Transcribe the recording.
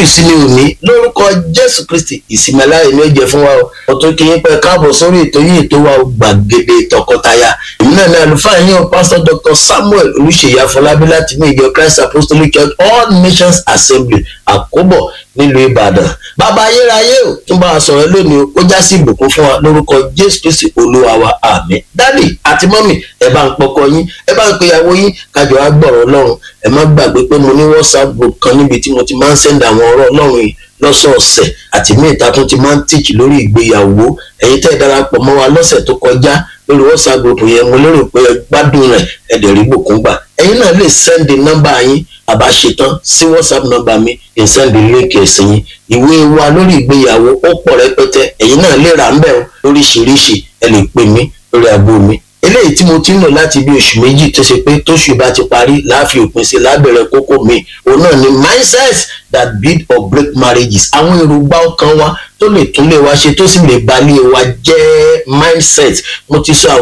ìsinmi òní lórúkọ jésù kristi ìsinmi aláyè ni ó jẹ fún wa o ọtún kí yín pẹ káàbọ̀ sórí ètò yìí ètò wa gbàgede tọkọtaya èmi náà ní àlùfáà yín o pásítọ̀ dr samuel olùṣèyí afọlábí láti ní ìjọ christ apostolic church all nations assembly àkóbọ̀ nílùú ìbàdàn bàbá ayérayé o tún bá a sọ̀rọ̀ lónìí ó já sí ìbùkún fún wa lórúkọ jésù kristi olúwa wa àmín dádì àti mọ́mì ẹ bá ń pọkọ yín ẹ bá ń pe ìyàwó yín kájọ wá gbọ̀rọ̀ ọlọ́run ẹ má gbàgbé pé mo ní whatsapp group kan níbi tí mo ti máa ń send àwọn ọ̀rọ̀ ọlọ́run yìí lọ́sọ̀ọ̀sẹ̀ àti mí ìta tún ti máa ń tíìkì lórí ìgbéyàwó ẹ̀yin tẹ́ ẹ darapọ̀ mọ́ wa lọ́sẹ̀ tó kọjá lórí whatsapp group yẹn mo lérò pé ẹ gbádùn rẹ̀ ẹ dẹ̀ rí bùkún gbà ẹ̀yin náà lè send nọ́mbà yín àbá ṣetán sí whatsapp nọ́mbà mi ẹ̀ send link ẹ̀sìn yín ìwé wa lórí ìgbéyàwó ó pọ̀ rẹpẹtẹ ẹ̀yin náà lè rà ń bẹ̀ lóríṣiríṣi ẹ lè pè mí lórí aago mi eléyìí tí mo ti ń lò láti bí oṣù méjì tó ṣe pé tóṣù bá ti parí láàfin òpin sí lábẹ̀rẹ̀ kókó mi òun náà ni mindset that build or break marriages àwọn èròǹgbà ọkàn wa tó lè tún lè wá ṣe tó sì lè balẹ̀ wa jẹ́ mindset mo ti sọ àwọn.